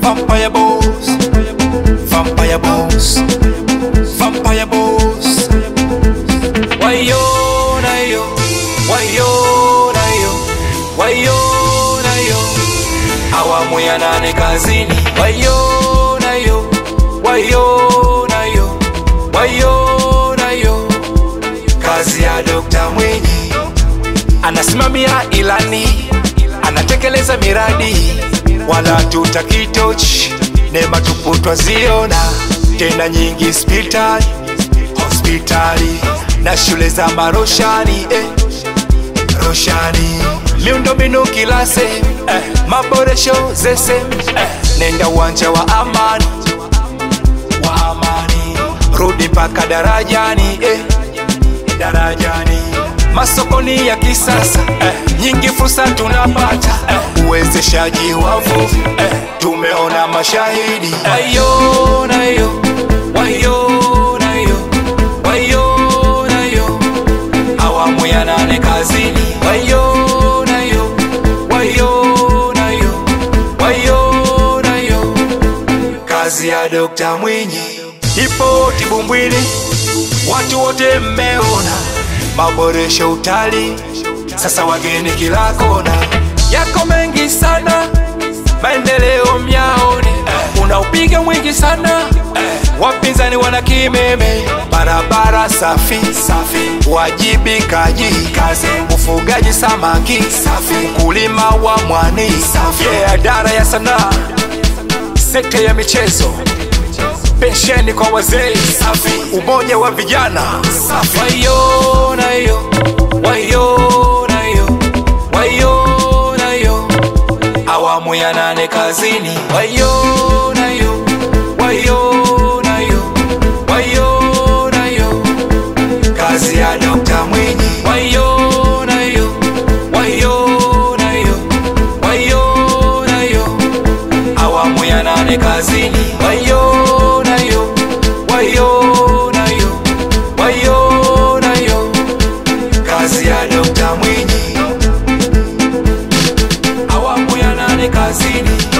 Vampire Boss, Vampire Boss, Vampire Boss. Wayo nayo, wayo nayo, wayo nayo, awamu ya nane kazini. Wayo nayo, wayo nayo, wayo nayo, kazi ya Dokta Mwinyi anasimamia ilani, anatekeleza miradi, wala tutakitochi neema tupu twaziona tena nyingi hospitali hospitali na shule za maroshani eh, roshani miundombinu kila sehemu eh, maboresho zese eh, nenda uwanja wa amani wa amani rudi mpaka darajani eh, darajani masokoni ya kisasa eh, nyingi fursa tunapata eh, uwezeshaji wa vuvi eh, tumeona mashahidi wayo nayo wayo nayo wayo nayo awamu ya nane kazini wayo nayo wayo nayo wayo nayo kazi ya Dokta Mwinyi ipo Tibumbwini, watu wote mmeona maboresho utalii, sasa wageni kila kona, yako mengi sana, maendeleo myaone, eh, unaupiga mwingi sana eh, wapinzani wana kimeme, barabara safi safi, wajibikaji kazi, ufugaji samaki safi, ukulima wa mwani safi, yeah, idara ya sanaa, sekta ya michezo pensheni kwa wazee safi, umoja wa vijana safi. Wayo nayo, wayo nayo, wayo nayo, awamu ya nane kazini. Wayo nayo, wayo nayo, wayo nayo, kazi ya Dokta Mwinyi. Wayo nayo, wayo nayo, wayo nayo, awamu ya nane kazini. Wayo nayo, wayo nayo, wayo nayo, kazi ya Dokta Mwinyi. Awamu ya nane kazini.